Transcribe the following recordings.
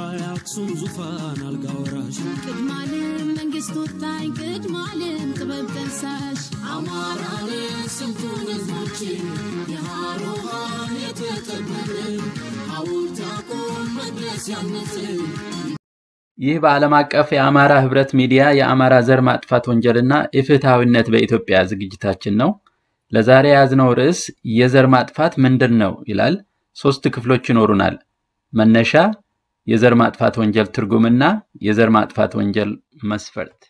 የአክሱም ዙፋን አልጋ ወራሽ ቅድማለም መንግስት ወታኝ ቅድማለም ጥበብ ጠንሳሽ አማራን ስንቱን ህዝቦችን የሃሮሃን የተቀበልን ሐውልት ያቁም መቅደስ ያነጽን ይህ በዓለም አቀፍ የአማራ ህብረት ሚዲያ የአማራ ዘር ማጥፋት ወንጀልና ኢፍትሐዊነት በኢትዮጵያ ዝግጅታችን ነው። ለዛሬ የያዝነው ርዕስ የዘር ማጥፋት ምንድን ነው ይላል። ሶስት ክፍሎች ይኖሩናል። መነሻ፣ የዘር ማጥፋት ወንጀል ትርጉምና የዘር ማጥፋት ወንጀል መስፈርት።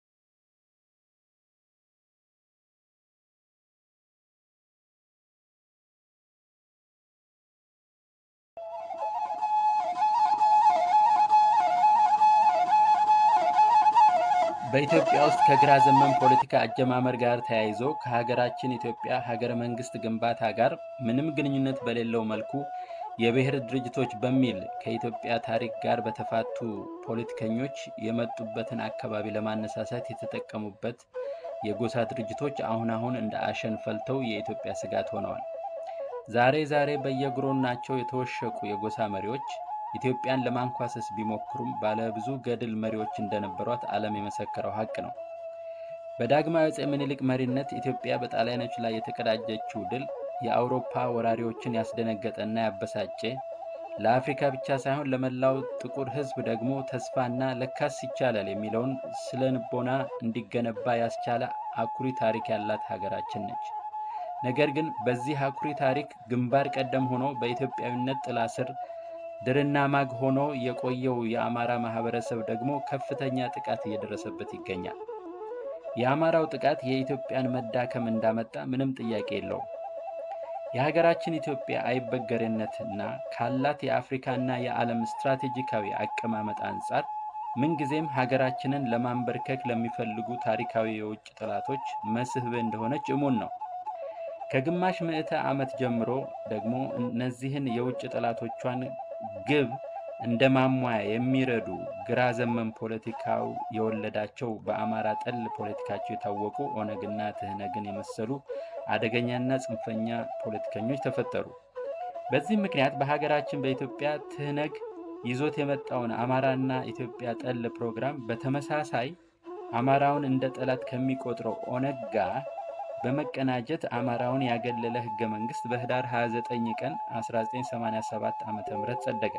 በኢትዮጵያ ውስጥ ከግራ ዘመን ፖለቲካ አጀማመር ጋር ተያይዞ ከሀገራችን ኢትዮጵያ ሀገረ መንግስት ግንባታ ጋር ምንም ግንኙነት በሌለው መልኩ የብሔር ድርጅቶች በሚል ከኢትዮጵያ ታሪክ ጋር በተፋቱ ፖለቲከኞች የመጡበትን አካባቢ ለማነሳሳት የተጠቀሙበት የጎሳ ድርጅቶች አሁን አሁን እንደ አሸን ፈልተው የኢትዮጵያ ስጋት ሆነዋል። ዛሬ ዛሬ በየግሮናቸው የተወሸቁ የጎሳ መሪዎች ኢትዮጵያን ለማንኳሰስ ቢሞክሩም ባለብዙ ገድል መሪዎች እንደነበሯት ዓለም የመሰከረው ሀቅ ነው። በዳግማዊ አፄ ምኒልክ መሪነት ኢትዮጵያ በጣሊያኖች ላይ የተቀዳጀችው ድል የአውሮፓ ወራሪዎችን ያስደነገጠና ያበሳጨ ለአፍሪካ ብቻ ሳይሆን ለመላው ጥቁር ሕዝብ ደግሞ ተስፋና ለካስ ይቻላል የሚለውን ስለ ንቦና እንዲገነባ ያስቻለ አኩሪ ታሪክ ያላት ሀገራችን ነች። ነገር ግን በዚህ አኩሪ ታሪክ ግንባር ቀደም ሆኖ በኢትዮጵያዊነት ጥላ ስር ድርና ማግ ሆኖ የቆየው የአማራ ማህበረሰብ ደግሞ ከፍተኛ ጥቃት እየደረሰበት ይገኛል። የአማራው ጥቃት የኢትዮጵያን መዳከም እንዳመጣ ምንም ጥያቄ የለውም። የሀገራችን ኢትዮጵያ አይበገሬነትና ካላት የአፍሪካና የዓለም ስትራቴጂካዊ አቀማመጥ አንጻር ምንጊዜም ሀገራችንን ለማንበርከክ ለሚፈልጉ ታሪካዊ የውጭ ጠላቶች መስህብ እንደሆነች እሙን ነው። ከግማሽ ምዕተ ዓመት ጀምሮ ደግሞ እነዚህን የውጭ ጠላቶቿን ግብ እንደ ማሟያ የሚረዱ ግራ ዘመን ፖለቲካው የወለዳቸው በአማራ ጠል ፖለቲካቸው የታወቁ ኦነግና ትህነግን የመሰሉ አደገኛና ጽንፈኛ ፖለቲከኞች ተፈጠሩ። በዚህም ምክንያት በሀገራችን በኢትዮጵያ ትህነግ ይዞት የመጣውን አማራና ኢትዮጵያ ጠል ፕሮግራም በተመሳሳይ አማራውን እንደ ጠላት ከሚቆጥረው ኦነግ ጋር በመቀናጀት አማራውን ያገለለ ህገ መንግስት በህዳር 29 ቀን 1987 ዓ.ም ጸደቀ።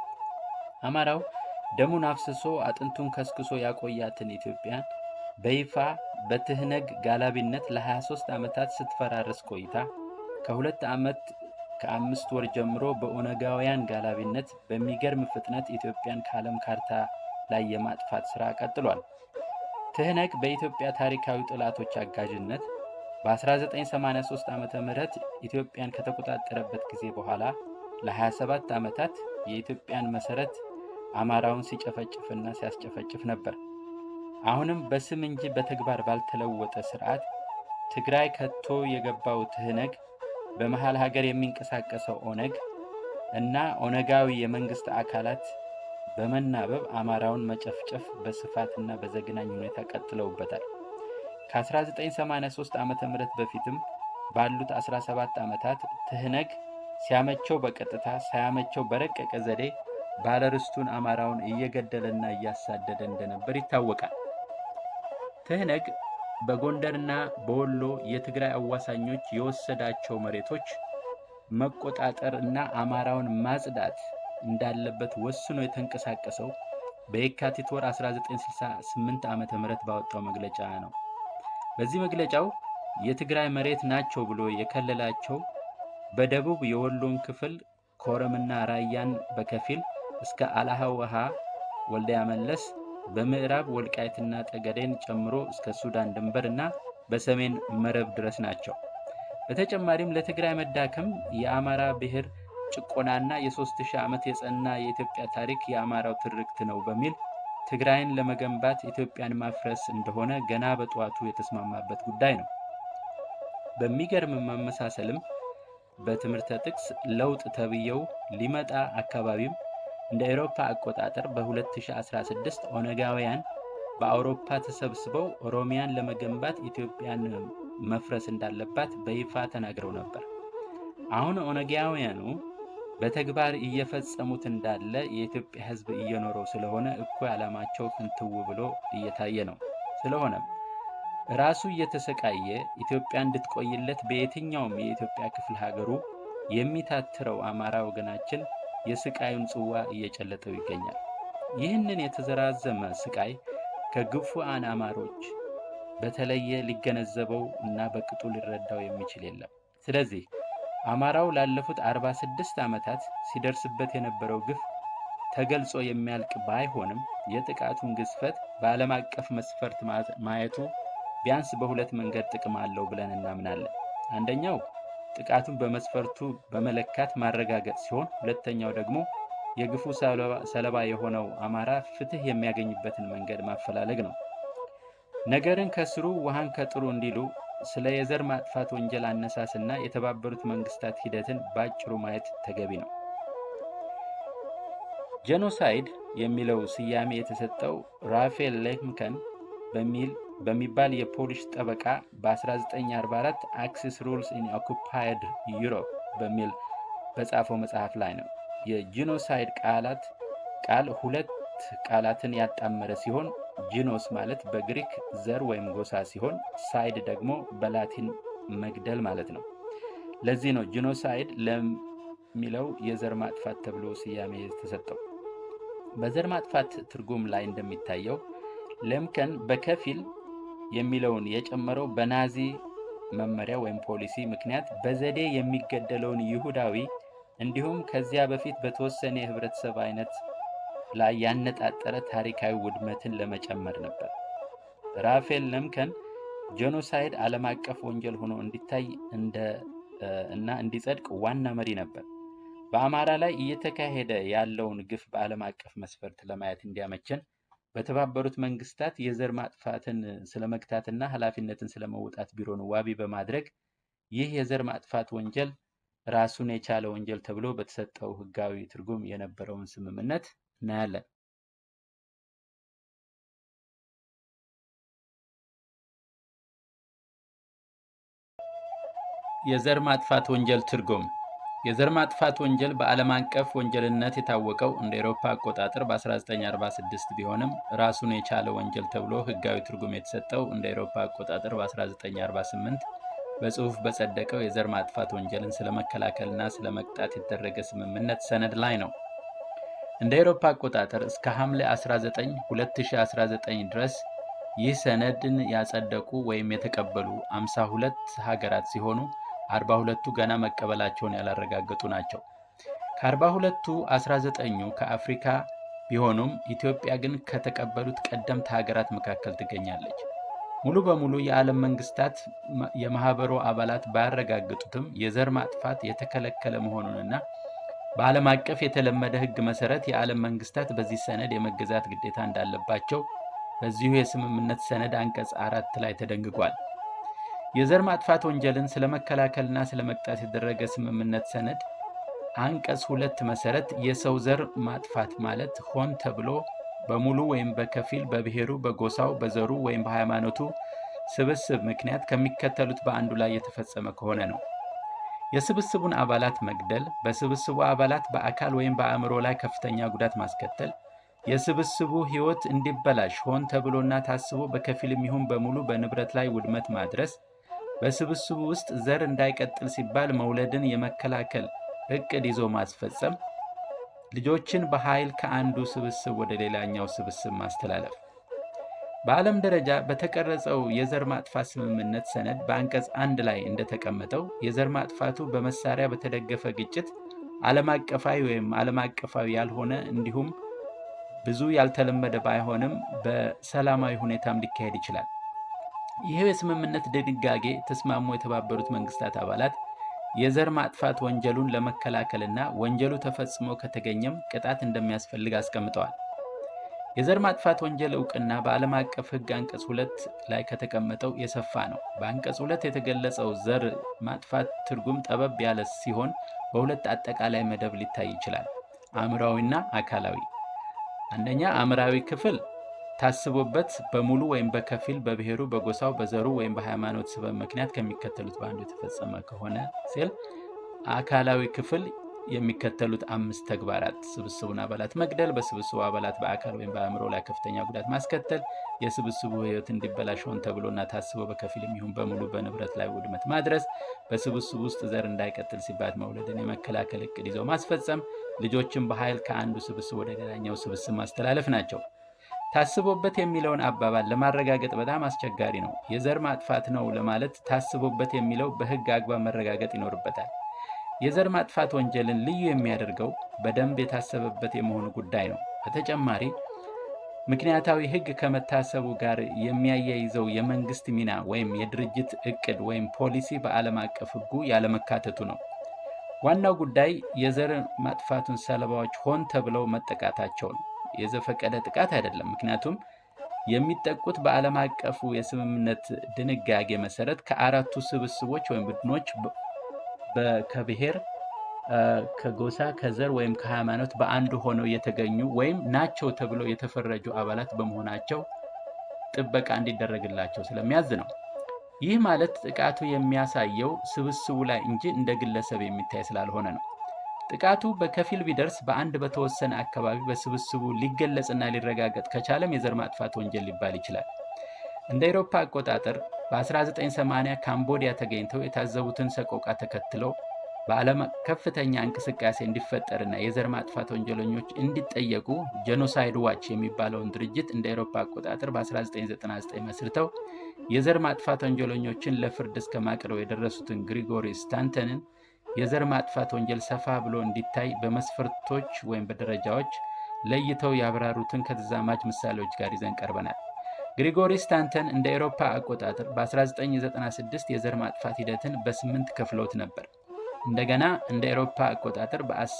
አማራው ደሙን አፍስሶ አጥንቱን ከስክሶ ያቆያትን ኢትዮጵያን በይፋ በትህነግ ጋላቢነት ለ23 ዓመታት ስትፈራረስ ቆይታ ከሁለት ዓመት ከአምስት ወር ጀምሮ በኦነጋውያን ጋላቢነት በሚገርም ፍጥነት ኢትዮጵያን ከዓለም ካርታ ላይ የማጥፋት ሥራ ቀጥሏል። ትህነግ በኢትዮጵያ ታሪካዊ ጠላቶች አጋዥነት በ1983 ዓ ም ኢትዮጵያን ከተቆጣጠረበት ጊዜ በኋላ ለ27 ዓመታት የኢትዮጵያን መሰረት አማራውን ሲጨፈጭፍና ሲያስጨፈጭፍ ነበር። አሁንም በስም እንጂ በተግባር ባልተለወጠ ስርዓት ትግራይ ከቶ የገባው ትህነግ በመሀል ሀገር የሚንቀሳቀሰው ኦነግ እና ኦነጋዊ የመንግስት አካላት በመናበብ አማራውን መጨፍጨፍ በስፋትና በዘግናኝ ሁኔታ ቀጥለውበታል። ከ1983 ዓ ም በፊትም ባሉት 17 ዓመታት ትህነግ ሲያመቸው በቀጥታ ሳያመቸው በረቀቀ ዘዴ ባለርስቱን አማራውን እየገደለና እያሳደደ እንደነበር ይታወቃል። ትህነግ በጎንደርና በወሎ የትግራይ አዋሳኞች የወሰዳቸው መሬቶች መቆጣጠር እና አማራውን ማጽዳት እንዳለበት ወስኖ የተንቀሳቀሰው በየካቲት ወር 1968 ዓ ም ባወጣው መግለጫ ነው። በዚህ መግለጫው የትግራይ መሬት ናቸው ብሎ የከለላቸው በደቡብ የወሎን ክፍል ኮረምና ራያን በከፊል እስከ አላሃ ውሃ ወልዲያ መለስ፣ በምዕራብ ወልቃይትና ጠገዴን ጨምሮ እስከ ሱዳን ድንበር እና በሰሜን መረብ ድረስ ናቸው። በተጨማሪም ለትግራይ መዳከም የአማራ ብሔር ጭቆናና የሶስት ሺህ ዓመት የጸና የኢትዮጵያ ታሪክ የአማራው ትርክት ነው በሚል ትግራይን ለመገንባት ኢትዮጵያን ማፍረስ እንደሆነ ገና በጠዋቱ የተስማማበት ጉዳይ ነው። በሚገርም መመሳሰልም በትምህርተ ጥቅስ ለውጥ ተብየው ሊመጣ አካባቢም እንደ አውሮፓ አቆጣጠር በ2016 ኦነጋውያን በአውሮፓ ተሰብስበው ኦሮሚያን ለመገንባት ኢትዮጵያን መፍረስ እንዳለባት በይፋ ተናግረው ነበር። አሁን ኦነጋውያኑ በተግባር እየፈጸሙት እንዳለ የኢትዮጵያ ሕዝብ እየኖረው ስለሆነ እኩይ ዓላማቸው ፍንትው ብሎ እየታየ ነው። ስለሆነም ራሱ እየተሰቃየ ኢትዮጵያ እንድትቆይለት በየትኛውም የኢትዮጵያ ክፍለ ሀገሩ የሚታትረው አማራ ወገናችን የስቃዩን ጽዋ እየጨለጠው ይገኛል። ይህንን የተዘራዘመ ስቃይ ከግፉአን አማሮች በተለየ ሊገነዘበው እና በቅጡ ሊረዳው የሚችል የለም። ስለዚህ አማራው ላለፉት 46 ዓመታት ሲደርስበት የነበረው ግፍ ተገልጾ የሚያልቅ ባይሆንም የጥቃቱን ግዝፈት በዓለም አቀፍ መስፈርት ማየቱ ቢያንስ በሁለት መንገድ ጥቅም አለው ብለን እናምናለን። አንደኛው ጥቃቱን በመስፈርቱ በመለካት ማረጋገጥ ሲሆን፣ ሁለተኛው ደግሞ የግፉ ሰለባ የሆነው አማራ ፍትሕ የሚያገኝበትን መንገድ ማፈላለግ ነው። ነገርን ከስሩ ውሃን ከጥሩ እንዲሉ ስለ የዘር ማጥፋት ወንጀል አነሳስና የተባበሩት መንግስታት ሂደትን በአጭሩ ማየት ተገቢ ነው። ጄኖሳይድ የሚለው ስያሜ የተሰጠው ራፌል ሌምከን በሚል በሚባል የፖሊሽ ጠበቃ በ1944 አክሲስ ሩልስ ኢን ኦኩፓይድ ዩሮፕ በሚል በጻፈው መጽሐፍ ላይ ነው። የጂኖሳይድ ቃላት ቃል ሁለት ቃላትን ያጣመረ ሲሆን ጂኖስ ማለት በግሪክ ዘር ወይም ጎሳ ሲሆን ሳይድ ደግሞ በላቲን መግደል ማለት ነው። ለዚህ ነው ጂኖሳይድ ለሚለው የዘር ማጥፋት ተብሎ ስያሜ የተሰጠው። በዘር ማጥፋት ትርጉም ላይ እንደሚታየው ሌምከን በከፊል የሚለውን የጨመረው በናዚ መመሪያ ወይም ፖሊሲ ምክንያት በዘዴ የሚገደለውን ይሁዳዊ እንዲሁም ከዚያ በፊት በተወሰነ የህብረተሰብ አይነት ላይ ያነጣጠረ ታሪካዊ ውድመትን ለመጨመር ነበር። ራፌል ሌምከን ጄኖሳይድ ዓለም አቀፍ ወንጀል ሆኖ እንዲታይ እና እንዲጸድቅ ዋና መሪ ነበር። በአማራ ላይ እየተካሄደ ያለውን ግፍ በዓለም አቀፍ መስፈርት ለማየት እንዲያመቸን በተባበሩት መንግስታት የዘር ማጥፋትን ስለመግታትና ኃላፊነትን ስለመውጣት ቢሮን ዋቢ በማድረግ ይህ የዘር ማጥፋት ወንጀል ራሱን የቻለ ወንጀል ተብሎ በተሰጠው ህጋዊ ትርጉም የነበረውን ስምምነት እናያለን። የዘር ማጥፋት ወንጀል ትርጉም የዘር ማጥፋት ወንጀል በዓለም አቀፍ ወንጀልነት የታወቀው እንደ ኤሮፓ አቆጣጠር በ1946 ቢሆንም ራሱን የቻለ ወንጀል ተብሎ ህጋዊ ትርጉም የተሰጠው እንደ ኤሮፓ አቆጣጠር በ1948 በጽሑፍ በጸደቀው የዘር ማጥፋት ወንጀልን ስለመከላከልና ስለመቅጣት የተደረገ ስምምነት ሰነድ ላይ ነው። እንደ ኤሮፓ አቆጣጠር እስከ ሐምሌ 19 2019 ድረስ ይህ ሰነድን ያጸደቁ ወይም የተቀበሉ 52 ሀገራት ሲሆኑ 42ቱ ገና መቀበላቸውን ያላረጋገጡ ናቸው። ከ42ቱ 19ኙ ከአፍሪካ ቢሆኑም ኢትዮጵያ ግን ከተቀበሉት ቀደምት ሀገራት መካከል ትገኛለች። ሙሉ በሙሉ የዓለም መንግስታት የማህበሩ አባላት ባያረጋግጡትም የዘር ማጥፋት የተከለከለ መሆኑንና በዓለም አቀፍ የተለመደ ሕግ መሰረት የዓለም መንግስታት በዚህ ሰነድ የመገዛት ግዴታ እንዳለባቸው በዚሁ የስምምነት ሰነድ አንቀጽ አራት ላይ ተደንግጓል። የዘር ማጥፋት ወንጀልን ስለመከላከልና ስለመቅጣት የተደረገ ስምምነት ሰነድ አንቀጽ ሁለት መሰረት የሰው ዘር ማጥፋት ማለት ሆን ተብሎ በሙሉ ወይም በከፊል በብሔሩ፣ በጎሳው፣ በዘሩ ወይም በሃይማኖቱ ስብስብ ምክንያት ከሚከተሉት በአንዱ ላይ የተፈጸመ ከሆነ ነው። የስብስቡን አባላት መግደል፣ በስብስቡ አባላት በአካል ወይም በአእምሮ ላይ ከፍተኛ ጉዳት ማስከተል፣ የስብስቡ ሕይወት እንዲበላሽ ሆን ተብሎና ታስቦ በከፊልም ይሁን በሙሉ በንብረት ላይ ውድመት ማድረስ፣ በስብስቡ ውስጥ ዘር እንዳይቀጥል ሲባል መውለድን የመከላከል እቅድ ይዞ ማስፈጸም፣ ልጆችን በኃይል ከአንዱ ስብስብ ወደ ሌላኛው ስብስብ ማስተላለፍ። በዓለም ደረጃ በተቀረጸው የዘር ማጥፋት ስምምነት ሰነድ በአንቀጽ አንድ ላይ እንደተቀመጠው የዘር ማጥፋቱ በመሳሪያ በተደገፈ ግጭት ዓለም አቀፋዊ ወይም ዓለም አቀፋዊ ያልሆነ እንዲሁም ብዙ ያልተለመደ ባይሆንም በሰላማዊ ሁኔታም ሊካሄድ ይችላል። ይህ የስምምነት ድንጋጌ ተስማሙ የተባበሩት መንግስታት አባላት የዘር ማጥፋት ወንጀሉን ለመከላከልና ወንጀሉ ተፈጽሞ ከተገኘም ቅጣት እንደሚያስፈልግ አስቀምጠዋል። የዘር ማጥፋት ወንጀል እውቅና በዓለም አቀፍ ሕግ አንቀጽ ሁለት ላይ ከተቀመጠው የሰፋ ነው። በአንቀጽ ሁለት የተገለጸው ዘር ማጥፋት ትርጉም ጠበብ ያለ ሲሆን በሁለት አጠቃላይ መደብ ሊታይ ይችላል፣ አእምራዊና አካላዊ። አንደኛ አእምራዊ ክፍል ታስቦበት በሙሉ ወይም በከፊል በብሔሩ፣ በጎሳው፣ በዘሩ ወይም በሃይማኖት ስበብ ምክንያት ከሚከተሉት በአንዱ የተፈጸመ ከሆነ ሲል፣ አካላዊ ክፍል የሚከተሉት አምስት ተግባራት ስብስቡን አባላት መግደል፣ በስብስቡ አባላት በአካል ወይም በአእምሮ ላይ ከፍተኛ ጉዳት ማስከተል፣ የስብስቡ ሕይወት እንዲበላሽ ሆን ተብሎና ታስቦ በከፊል የሚሆን በሙሉ በንብረት ላይ ውድመት ማድረስ፣ በስብስቡ ውስጥ ዘር እንዳይቀጥል ሲባል መውለድን የመከላከል እቅድ ይዘው ማስፈጸም፣ ልጆችን በኃይል ከአንዱ ስብስብ ወደ ሌላኛው ስብስብ ማስተላለፍ ናቸው። ታስቦበት የሚለውን አባባል ለማረጋገጥ በጣም አስቸጋሪ ነው። የዘር ማጥፋት ነው ለማለት ታስቦበት የሚለው በሕግ አግባብ መረጋገጥ ይኖርበታል። የዘር ማጥፋት ወንጀልን ልዩ የሚያደርገው በደንብ የታሰበበት የመሆኑ ጉዳይ ነው። በተጨማሪ ምክንያታዊ ሕግ ከመታሰቡ ጋር የሚያያይዘው የመንግስት ሚና ወይም የድርጅት እቅድ ወይም ፖሊሲ በዓለም አቀፍ ሕጉ ያለመካተቱ ነው። ዋናው ጉዳይ የዘር ማጥፋቱን ሰለባዎች ሆን ተብለው መጠቃታቸው ነው። የዘፈቀደ ጥቃት አይደለም። ምክንያቱም የሚጠቁት በዓለም አቀፉ የስምምነት ድንጋጌ መሰረት ከአራቱ ስብስቦች ወይም ቡድኖች ከብሔር፣ ከጎሳ፣ ከዘር ወይም ከሃይማኖት በአንዱ ሆነው የተገኙ ወይም ናቸው ተብለው የተፈረጁ አባላት በመሆናቸው ጥበቃ እንዲደረግላቸው ስለሚያዝ ነው። ይህ ማለት ጥቃቱ የሚያሳየው ስብስቡ ላይ እንጂ እንደ ግለሰብ የሚታይ ስላልሆነ ነው። ጥቃቱ በከፊል ቢደርስ በአንድ በተወሰነ አካባቢ በስብስቡ ሊገለጽና ሊረጋገጥ ከቻለም የዘር ማጥፋት ወንጀል ሊባል ይችላል። እንደ አውሮፓ አቆጣጠር በ1980 ካምቦዲያ ተገኝተው የታዘቡትን ሰቆቃ ተከትለው በዓለም ከፍተኛ እንቅስቃሴ እንዲፈጠርና የዘር ማጥፋት ወንጀለኞች እንዲጠየቁ ጄኖሳይድ ዋች የሚባለውን ድርጅት እንደ አውሮፓ አቆጣጠር በ1999 መስርተው የዘር ማጥፋት ወንጀለኞችን ለፍርድ እስከ ማቅረብ የደረሱትን ግሪጎሪ ስታንተንን የዘር ማጥፋት ወንጀል ሰፋ ብሎ እንዲታይ በመስፈርቶች ወይም በደረጃዎች ለይተው ያብራሩትን ከተዛማጅ ምሳሌዎች ጋር ይዘን ቀርበናል። ግሪጎሪ ስታንተን እንደ ኤሮፓ አቆጣጠር በ1996 የዘር ማጥፋት ሂደትን በስምንት ከፍለውት ነበር። እንደገና እንደ ኤሮፓ አቆጣጠር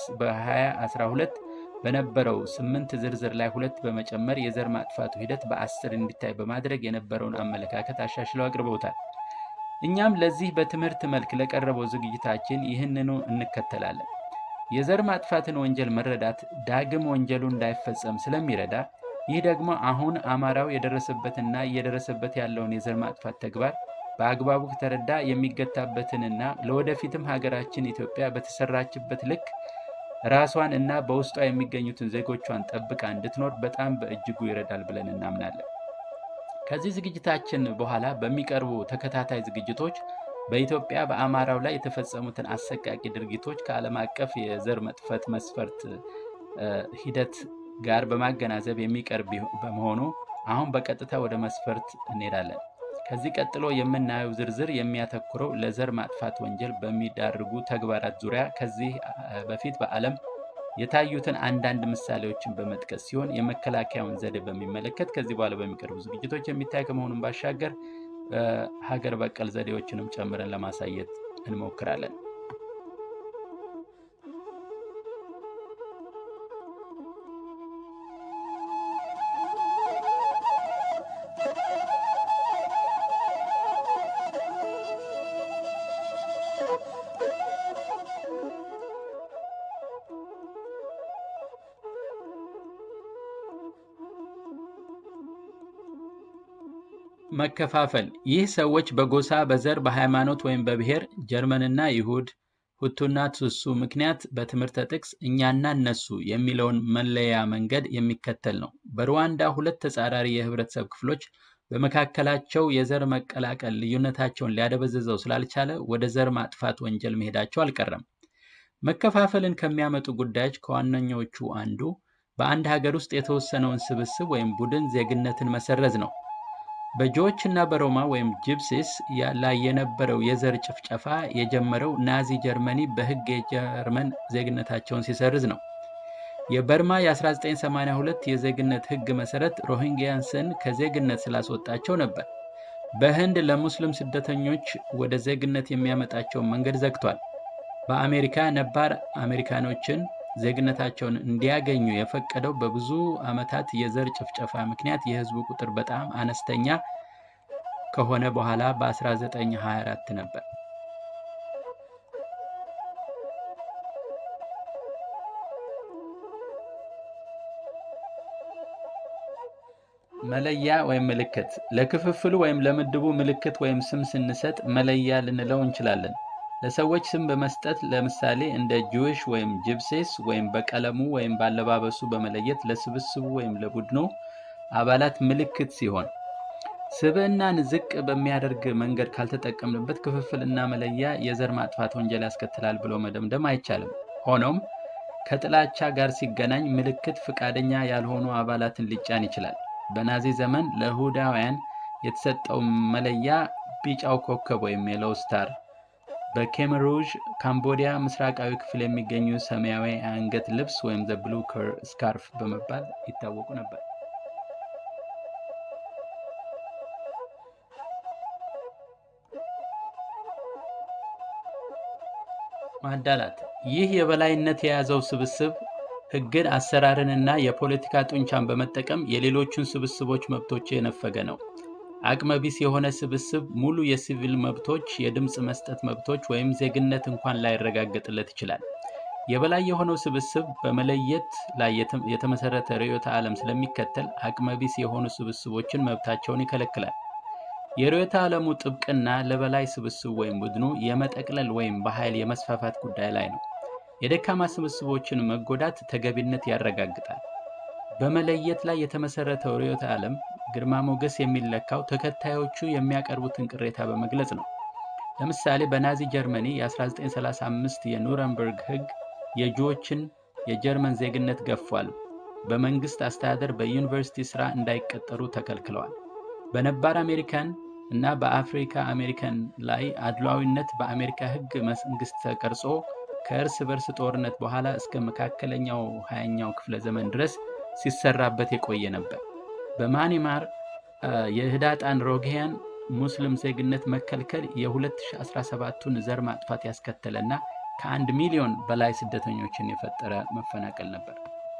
በ2012 በነበረው ስምንት ዝርዝር ላይ ሁለት በመጨመር የዘር ማጥፋቱ ሂደት በአስር እንዲታይ በማድረግ የነበረውን አመለካከት አሻሽለው አቅርበውታል። እኛም ለዚህ በትምህርት መልክ ለቀረበው ዝግጅታችን ይህንኑ እንከተላለን። የዘር ማጥፋትን ወንጀል መረዳት ዳግም ወንጀሉ እንዳይፈጸም ስለሚረዳ፣ ይህ ደግሞ አሁን አማራው የደረሰበትና እየደረሰበት ያለውን የዘር ማጥፋት ተግባር በአግባቡ ከተረዳ የሚገታበትንና ለወደፊትም ሀገራችን ኢትዮጵያ በተሰራችበት ልክ ራሷን እና በውስጧ የሚገኙትን ዜጎቿን ጠብቃ እንድትኖር በጣም በእጅጉ ይረዳል ብለን እናምናለን። ከዚህ ዝግጅታችን በኋላ በሚቀርቡ ተከታታይ ዝግጅቶች በኢትዮጵያ በአማራው ላይ የተፈጸሙትን አሰቃቂ ድርጊቶች ከዓለም አቀፍ የዘር መጥፋት መስፈርት ሂደት ጋር በማገናዘብ የሚቀርብ በመሆኑ አሁን በቀጥታ ወደ መስፈርት እንሄዳለን። ከዚህ ቀጥሎ የምናየው ዝርዝር የሚያተኩረው ለዘር ማጥፋት ወንጀል በሚዳርጉ ተግባራት ዙሪያ ከዚህ በፊት በዓለም የታዩትን አንዳንድ ምሳሌዎችን በመጥቀስ ሲሆን የመከላከያውን ዘዴ በሚመለከት ከዚህ በኋላ በሚቀርቡ ዝግጅቶች የሚታይ ከመሆኑን ባሻገር ሀገር በቀል ዘዴዎችንም ጨምረን ለማሳየት እንሞክራለን። መከፋፈል ይህ ሰዎች በጎሳ፣ በዘር፣ በሃይማኖት ወይም በብሔር ጀርመንና ይሁድ፣ ሁቱና ቱሱ ምክንያት በትምህርተ ጥቅስ እኛና እነሱ የሚለውን መለያ መንገድ የሚከተል ነው። በሩዋንዳ ሁለት ተጻራሪ የህብረተሰብ ክፍሎች በመካከላቸው የዘር መቀላቀል ልዩነታቸውን ሊያደበዝዘው ስላልቻለ ወደ ዘር ማጥፋት ወንጀል መሄዳቸው አልቀረም። መከፋፈልን ከሚያመጡ ጉዳዮች ከዋነኞቹ አንዱ በአንድ ሀገር ውስጥ የተወሰነውን ስብስብ ወይም ቡድን ዜግነትን መሰረዝ ነው። በጆዎች እና በሮማ ወይም ጂፕሲስ ላይ የነበረው የዘር ጭፍጨፋ የጀመረው ናዚ ጀርመኒ በህግ የጀርመን ዜግነታቸውን ሲሰርዝ ነው። የበርማ የ1982 የዜግነት ህግ መሰረት ሮሂንግያንስን ከዜግነት ስላስወጣቸው ነበር። በህንድ ለሙስሊም ስደተኞች ወደ ዜግነት የሚያመጣቸውን መንገድ ዘግቷል። በአሜሪካ ነባር አሜሪካኖችን ዜግነታቸውን እንዲያገኙ የፈቀደው በብዙ ዓመታት የዘር ጭፍጨፋ ምክንያት የህዝቡ ቁጥር በጣም አነስተኛ ከሆነ በኋላ በ1924 ነበር። መለያ ወይም ምልክት ለክፍፍሉ ወይም ለምድቡ ምልክት ወይም ስም ስንሰጥ መለያ ልንለው እንችላለን። ለሰዎች ስም በመስጠት ለምሳሌ እንደ ጂዊሽ ወይም ጂፕሴስ ወይም በቀለሙ ወይም ባለባበሱ በመለየት ለስብስቡ ወይም ለቡድኑ አባላት ምልክት ሲሆን ስብዕናን ዝቅ በሚያደርግ መንገድ ካልተጠቀምንበት ክፍፍልና መለያ የዘር ማጥፋት ወንጀል ያስከትላል ብሎ መደምደም አይቻልም። ሆኖም ከጥላቻ ጋር ሲገናኝ ምልክት ፈቃደኛ ያልሆኑ አባላትን ሊጫን ይችላል። በናዚ ዘመን ለይሁዳውያን የተሰጠው መለያ ቢጫው ኮከብ ወይም የሎው ስታር፣ በኬመር ሩዥ ካምቦዲያ ምስራቃዊ ክፍል የሚገኙ ሰማያዊ የአንገት ልብስ ወይም ዘ ብሉ ስካርፍ በመባል ይታወቁ ነበር። ማዳላት ይህ የበላይነት የያዘው ስብስብ ሕግን፣ አሰራርንና የፖለቲካ ጡንቻን በመጠቀም የሌሎቹን ስብስቦች መብቶች የነፈገ ነው። አቅመቢስ የሆነ ስብስብ ሙሉ የሲቪል መብቶች፣ የድምፅ መስጠት መብቶች ወይም ዜግነት እንኳን ላይረጋገጥለት ይችላል። የበላይ የሆነው ስብስብ በመለየት ላይ የተመሰረተ ርዕዮተ ዓለም ስለሚከተል አቅመቢስ የሆኑ ስብስቦችን መብታቸውን ይከለክላል። የርዕዮተ ዓለሙ ጥብቅና ለበላይ ስብስብ ወይም ቡድኑ የመጠቅለል ወይም በኃይል የመስፋፋት ጉዳይ ላይ ነው። የደካማ ስብስቦችን መጎዳት ተገቢነት ያረጋግጣል። በመለየት ላይ የተመሰረተው ርዕዮተ ዓለም ግርማ ሞገስ የሚለካው ተከታዮቹ የሚያቀርቡትን ቅሬታ በመግለጽ ነው። ለምሳሌ በናዚ ጀርመኒ የ1935 የኑረምበርግ ሕግ የጁዎችን የጀርመን ዜግነት ገፏል። በመንግስት አስተዳደር፣ በዩኒቨርሲቲ ሥራ እንዳይቀጠሩ ተከልክለዋል። በነባር አሜሪካን እና በአፍሪካ አሜሪካን ላይ አድሏዊነት በአሜሪካ ሕግ መንግስት ተቀርጾ ከእርስ በርስ ጦርነት በኋላ እስከ መካከለኛው ሀያኛው ክፍለ ዘመን ድረስ ሲሰራበት የቆየ ነበር። በማኒማር የህዳጣን ሮጌያን ሙስሊም ዜግነት መከልከል የ2017ቱን ዘር ማጥፋት ያስከተለና ከአንድ ሚሊዮን በላይ ስደተኞችን የፈጠረ መፈናቀል ነበር።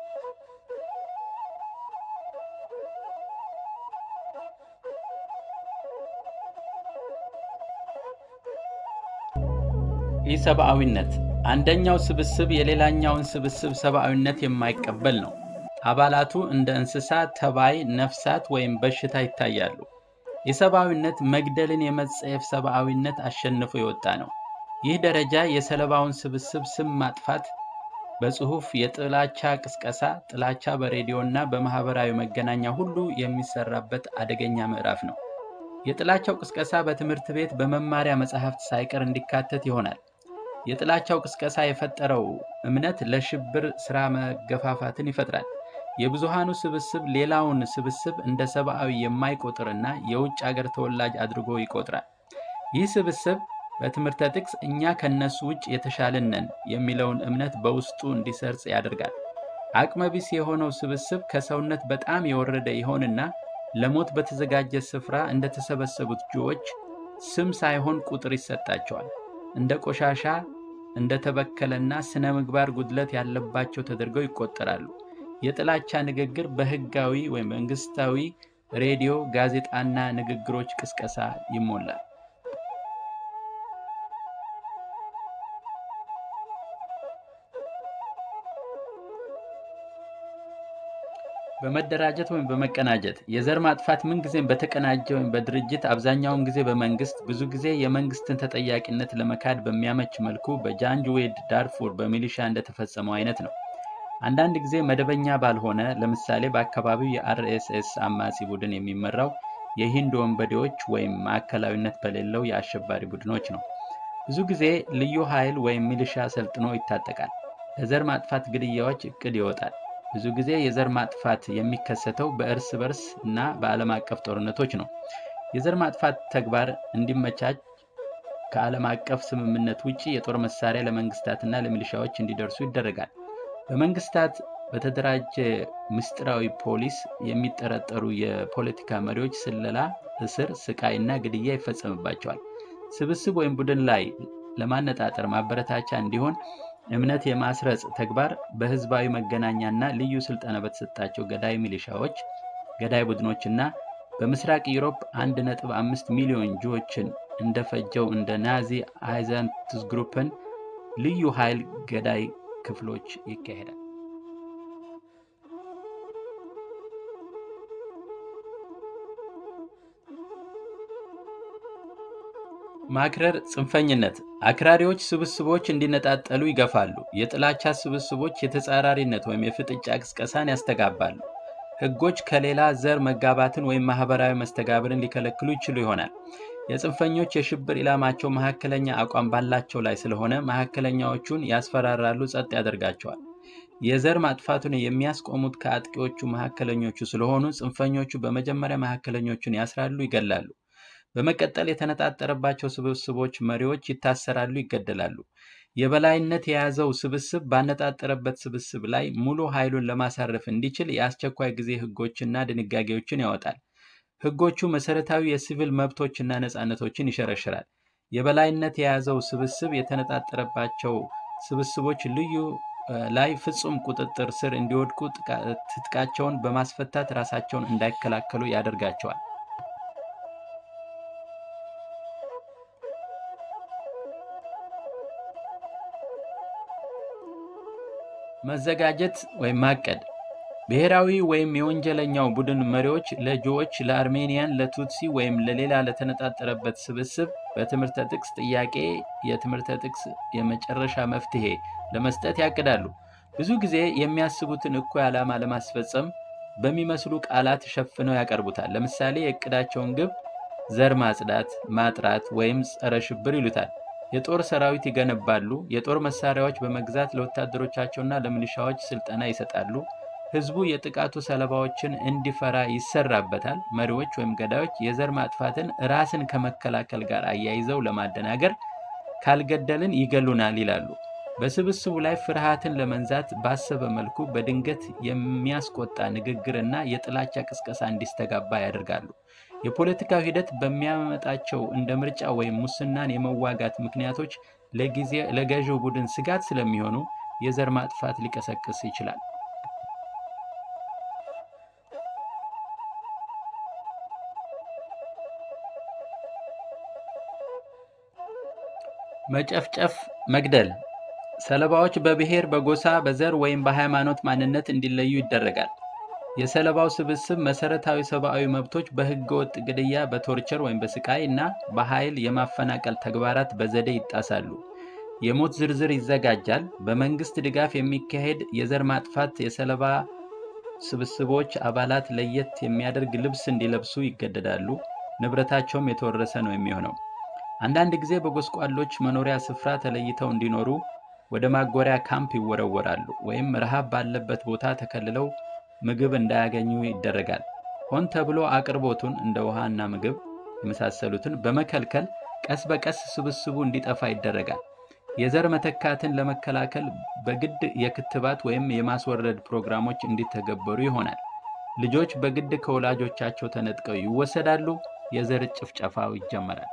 ኢሰብአዊነት አንደኛው ስብስብ የሌላኛውን ስብስብ ሰብአዊነት የማይቀበል ነው። አባላቱ እንደ እንስሳ፣ ተባይ፣ ነፍሳት ወይም በሽታ ይታያሉ። የሰብአዊነት መግደልን የመጸየፍ ሰብአዊነት አሸንፎ የወጣ ነው። ይህ ደረጃ የሰለባውን ስብስብ ስም ማጥፋት፣ በጽሁፍ የጥላቻ ቅስቀሳ፣ ጥላቻ በሬዲዮ እና በማህበራዊ መገናኛ ሁሉ የሚሰራበት አደገኛ ምዕራፍ ነው። የጥላቻው ቅስቀሳ በትምህርት ቤት በመማሪያ መጽሐፍት ሳይቀር እንዲካተት ይሆናል። የጥላቻው ቅስቀሳ የፈጠረው እምነት ለሽብር ሥራ መገፋፋትን ይፈጥራል። የብዙሃኑ ስብስብ ሌላውን ስብስብ እንደ ሰብአዊ የማይቆጥርና የውጭ አገር ተወላጅ አድርጎ ይቆጥራል። ይህ ስብስብ በትምህርተ ጥቅስ እኛ ከነሱ ውጭ የተሻልን ነን የሚለውን እምነት በውስጡ እንዲሰርጽ ያደርጋል። አቅመቢስ የሆነው ስብስብ ከሰውነት በጣም የወረደ ይሆንና ለሞት በተዘጋጀ ስፍራ እንደተሰበሰቡት ጅዎች ስም ሳይሆን ቁጥር ይሰጣቸዋል። እንደ ቆሻሻ፣ እንደ ተበከለና ስነ ምግባር ጉድለት ያለባቸው ተደርገው ይቆጠራሉ። የጥላቻ ንግግር በህጋዊ ወይም መንግስታዊ ሬዲዮ፣ ጋዜጣና ንግግሮች ቅስቀሳ ይሞላል። በመደራጀት ወይም በመቀናጀት የዘር ማጥፋት ምንጊዜም በተቀናጀ ወይም በድርጅት አብዛኛውን ጊዜ በመንግስት ብዙ ጊዜ የመንግስትን ተጠያቂነት ለመካድ በሚያመች መልኩ በጃንጅዌድ ዳርፉር በሚሊሻ እንደተፈጸመው አይነት ነው። አንዳንድ ጊዜ መደበኛ ባልሆነ ለምሳሌ በአካባቢው የአርኤስኤስ አማጺ ቡድን የሚመራው የሂንድ ወንበዴዎች ወይም ማዕከላዊነት በሌለው የአሸባሪ ቡድኖች ነው። ብዙ ጊዜ ልዩ ኃይል ወይም ሚሊሻ ሰልጥኖ ይታጠቃል። ለዘር ማጥፋት ግድያዎች እቅድ ይወጣል። ብዙ ጊዜ የዘር ማጥፋት የሚከሰተው በእርስ በርስ እና በዓለም አቀፍ ጦርነቶች ነው። የዘር ማጥፋት ተግባር እንዲመቻች ከዓለም አቀፍ ስምምነት ውጭ የጦር መሳሪያ ለመንግስታትና ለሚሊሻዎች እንዲደርሱ ይደረጋል። በመንግስታት በተደራጀ ምስጢራዊ ፖሊስ የሚጠረጠሩ የፖለቲካ መሪዎች ስለላ፣ እስር፣ ስቃይ እና ግድያ ይፈጸምባቸዋል። ስብስብ ወይም ቡድን ላይ ለማነጣጠር ማበረታቻ እንዲሆን እምነት የማስረጽ ተግባር በህዝባዊ መገናኛና ልዩ ስልጠና በተሰጣቸው ገዳይ ሚሊሻዎች፣ ገዳይ ቡድኖችና በምስራቅ ዩሮፕ 1.5 ሚሊዮን ጁዎችን እንደፈጀው እንደ ናዚ አይዘንትስግሩፕን ልዩ ኃይል ገዳይ ክፍሎች ይካሄዳል። ማክረር ጽንፈኝነት አክራሪዎች ስብስቦች እንዲነጣጠሉ ይገፋሉ። የጥላቻ ስብስቦች የተጻራሪነት ወይም የፍጥጫ ቅስቀሳን ያስተጋባሉ። ህጎች ከሌላ ዘር መጋባትን ወይም ማህበራዊ መስተጋብርን ሊከለክሉ ይችሉ ይሆናል። የጽንፈኞች የሽብር ኢላማቸው መካከለኛ አቋም ባላቸው ላይ ስለሆነ መካከለኛዎቹን ያስፈራራሉ፣ ጸጥ ያደርጋቸዋል። የዘር ማጥፋቱን የሚያስቆሙት ከአጥቂዎቹ መካከለኞቹ ስለሆኑ ጽንፈኞቹ በመጀመሪያ መካከለኞቹን ያስራሉ፣ ይገላሉ። በመቀጠል የተነጣጠረባቸው ስብስቦች መሪዎች ይታሰራሉ፣ ይገደላሉ። የበላይነት የያዘው ስብስብ ባነጣጠረበት ስብስብ ላይ ሙሉ ኃይሉን ለማሳረፍ እንዲችል የአስቸኳይ ጊዜ ህጎችና ድንጋጌዎችን ያወጣል። ህጎቹ መሰረታዊ የሲቪል መብቶችና ነፃነቶችን ይሸረሽራል። የበላይነት የያዘው ስብስብ የተነጣጠረባቸው ስብስቦች ልዩ ላይ ፍጹም ቁጥጥር ስር እንዲወድቁ ትጥቃቸውን በማስፈታት ራሳቸውን እንዳይከላከሉ ያደርጋቸዋል። መዘጋጀት ወይም ማቀድ ብሔራዊ ወይም የወንጀለኛው ቡድን መሪዎች ለጆዎች፣ ለአርሜኒያን፣ ለቱትሲ ወይም ለሌላ ለተነጣጠረበት ስብስብ በትምህርተ ጥቅስ ጥያቄ የትምህርተ ጥቅስ የመጨረሻ መፍትሄ ለመስጠት ያቅዳሉ። ብዙ ጊዜ የሚያስቡትን እኩይ ዓላማ ለማስፈጸም በሚመስሉ ቃላት ሸፍነው ያቀርቡታል። ለምሳሌ የእቅዳቸውን ግብ ዘር ማጽዳት፣ ማጥራት ወይም ጸረ ሽብር ይሉታል። የጦር ሰራዊት ይገነባሉ። የጦር መሳሪያዎች በመግዛት ለወታደሮቻቸውና ለሚሊሻዎች ስልጠና ይሰጣሉ። ህዝቡ የጥቃቱ ሰለባዎችን እንዲፈራ ይሰራበታል። መሪዎች ወይም ገዳዮች የዘር ማጥፋትን ራስን ከመከላከል ጋር አያይዘው ለማደናገር ካልገደልን ይገሉናል ይላሉ። በስብስቡ ላይ ፍርሃትን ለመንዛት ባሰበ መልኩ በድንገት የሚያስቆጣ ንግግርና የጥላቻ ቅስቀሳ እንዲስተጋባ ያደርጋሉ። የፖለቲካው ሂደት በሚያመጣቸው እንደ ምርጫ ወይም ሙስናን የመዋጋት ምክንያቶች ለጊዜ ለገዢው ቡድን ስጋት ስለሚሆኑ የዘር ማጥፋት ሊቀሰቅስ ይችላል። መጨፍጨፍ፣ መግደል ሰለባዎች በብሔር፣ በጎሳ፣ በዘር ወይም በሃይማኖት ማንነት እንዲለዩ ይደረጋል። የሰለባው ስብስብ መሰረታዊ ሰብአዊ መብቶች በህገወጥ ግድያ፣ በቶርቸር ወይም በስቃይ እና በኃይል የማፈናቀል ተግባራት በዘዴ ይጣሳሉ። የሞት ዝርዝር ይዘጋጃል። በመንግስት ድጋፍ የሚካሄድ የዘር ማጥፋት የሰለባ ስብስቦች አባላት ለየት የሚያደርግ ልብስ እንዲለብሱ ይገደዳሉ። ንብረታቸውም የተወረሰ ነው የሚሆነው። አንዳንድ ጊዜ በጎስቋሎች መኖሪያ ስፍራ ተለይተው እንዲኖሩ ወደ ማጎሪያ ካምፕ ይወረወራሉ፣ ወይም ረሃብ ባለበት ቦታ ተከልለው ምግብ እንዳያገኙ ይደረጋል። ሆን ተብሎ አቅርቦቱን እንደ ውሃ እና ምግብ የመሳሰሉትን በመከልከል ቀስ በቀስ ስብስቡ እንዲጠፋ ይደረጋል። የዘር መተካትን ለመከላከል በግድ የክትባት ወይም የማስወረድ ፕሮግራሞች እንዲተገበሩ ይሆናል። ልጆች በግድ ከወላጆቻቸው ተነጥቀው ይወሰዳሉ። የዘር ጭፍጨፋው ይጀመራል።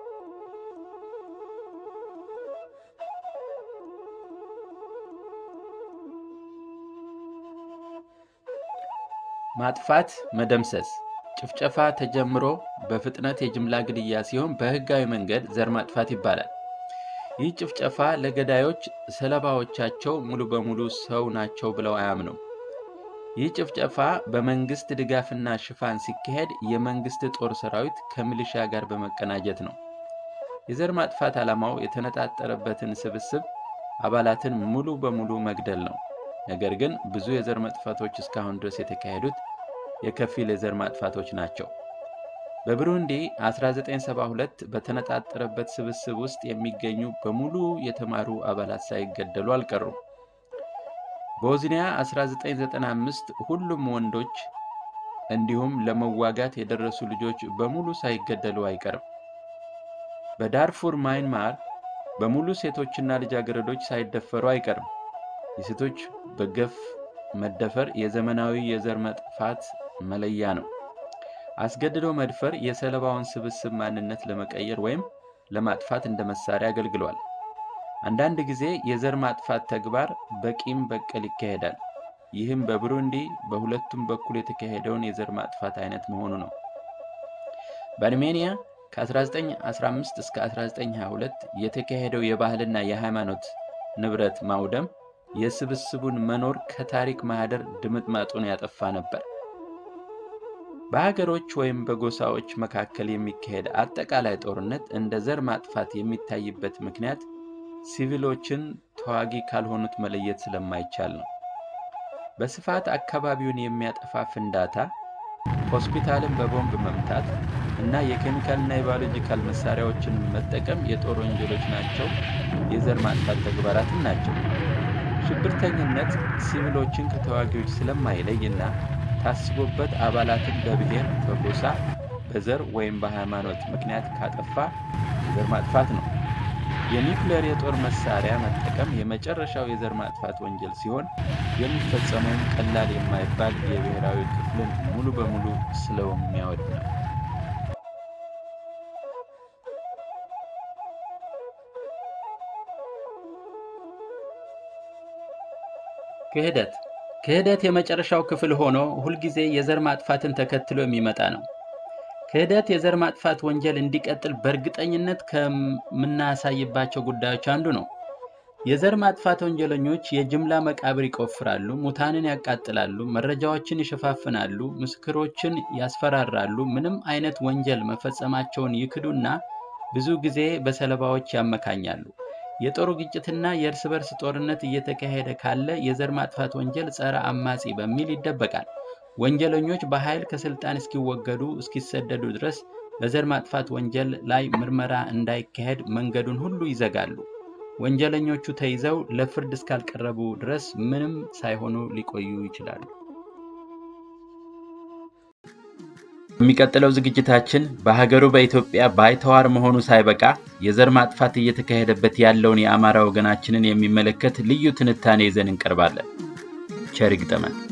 ማጥፋት፣ መደምሰስ ጭፍጨፋ ተጀምሮ በፍጥነት የጅምላ ግድያ ሲሆን በህጋዊ መንገድ ዘር ማጥፋት ይባላል። ይህ ጭፍጨፋ ለገዳዮች ሰለባዎቻቸው ሙሉ በሙሉ ሰው ናቸው ብለው አያምኑም። ይህ ጭፍጨፋ በመንግስት ድጋፍና ሽፋን ሲካሄድ የመንግስት ጦር ሰራዊት ከሚሊሻ ጋር በመቀናጀት ነው። የዘር ማጥፋት ዓላማው የተነጣጠረበትን ስብስብ አባላትን ሙሉ በሙሉ መግደል ነው። ነገር ግን ብዙ የዘር ማጥፋቶች እስካሁን ድረስ የተካሄዱት የከፊል የዘር ማጥፋቶች ናቸው። በብሩንዲ 1972 በተነጣጠረበት ስብስብ ውስጥ የሚገኙ በሙሉ የተማሩ አባላት ሳይገደሉ አልቀሩም። ቦዝኒያ 1995 ሁሉም ወንዶች እንዲሁም ለመዋጋት የደረሱ ልጆች በሙሉ ሳይገደሉ አይቀርም። በዳርፉር ማይንማር በሙሉ ሴቶችና ልጃገረዶች ሳይደፈሩ አይቀርም። የሴቶች በገፍ መደፈር የዘመናዊ የዘር መጥፋት መለያ ነው። አስገድዶ መድፈር የሰለባውን ስብስብ ማንነት ለመቀየር ወይም ለማጥፋት እንደ መሳሪያ አገልግሏል። አንዳንድ ጊዜ የዘር ማጥፋት ተግባር በቂም በቀል ይካሄዳል። ይህም በብሩንዲ በሁለቱም በኩል የተካሄደውን የዘር ማጥፋት አይነት መሆኑ ነው። በአርሜኒያ ከ1915 እስከ 1922 የተካሄደው የባህልና የሃይማኖት ንብረት ማውደም የስብስቡን መኖር ከታሪክ ማህደር ድምጥማጡን ያጠፋ ነበር። በሀገሮች ወይም በጎሳዎች መካከል የሚካሄድ አጠቃላይ ጦርነት እንደ ዘር ማጥፋት የሚታይበት ምክንያት ሲቪሎችን ተዋጊ ካልሆኑት መለየት ስለማይቻል ነው። በስፋት አካባቢውን የሚያጠፋ ፍንዳታ፣ ሆስፒታልን በቦምብ መምታት እና የኬሚካልና የባዮሎጂካል መሳሪያዎችን መጠቀም የጦር ወንጀሎች ናቸው፣ የዘር ማጥፋት ተግባራትም ናቸው። ሽብርተኝነት ሲቪሎችን ከተዋጊዎች ስለማይለይ እና ታስቦበት አባላትን በብሔር፣ በጎሳ፣ በዘር ወይም በሃይማኖት ምክንያት ካጠፋ ዘር ማጥፋት ነው። የኒውክሌር የጦር መሳሪያ መጠቀም የመጨረሻው የዘር ማጥፋት ወንጀል ሲሆን የሚፈጸመውም ቀላል የማይባል የብሔራዊ ክፍልን ሙሉ በሙሉ ስለሚያወድም ነው። ክህደት ክህደት የመጨረሻው ክፍል ሆኖ ሁልጊዜ የዘር ማጥፋትን ተከትሎ የሚመጣ ነው። ክህደት የዘር ማጥፋት ወንጀል እንዲቀጥል በእርግጠኝነት ከምናሳይባቸው ጉዳዮች አንዱ ነው። የዘር ማጥፋት ወንጀለኞች የጅምላ መቃብር ይቆፍራሉ፣ ሙታንን ያቃጥላሉ፣ መረጃዎችን ይሸፋፍናሉ፣ ምስክሮችን ያስፈራራሉ፣ ምንም አይነት ወንጀል መፈጸማቸውን ይክዱና ብዙ ጊዜ በሰለባዎች ያመካኛሉ። የጦር ግጭትና የእርስ በርስ ጦርነት እየተካሄደ ካለ የዘር ማጥፋት ወንጀል ጸረ አማጺ በሚል ይደበቃል። ወንጀለኞች በኃይል ከስልጣን እስኪወገዱ እስኪሰደዱ ድረስ በዘር ማጥፋት ወንጀል ላይ ምርመራ እንዳይካሄድ መንገዱን ሁሉ ይዘጋሉ። ወንጀለኞቹ ተይዘው ለፍርድ እስካልቀረቡ ድረስ ምንም ሳይሆኑ ሊቆዩ ይችላሉ። የሚቀጥለው ዝግጅታችን በሀገሩ በኢትዮጵያ ባይተዋር መሆኑ ሳይበቃ የዘር ማጥፋት እየተካሄደበት ያለውን የአማራ ወገናችንን የሚመለከት ልዩ ትንታኔ ይዘን እንቀርባለን። ቸር ይግጠመን።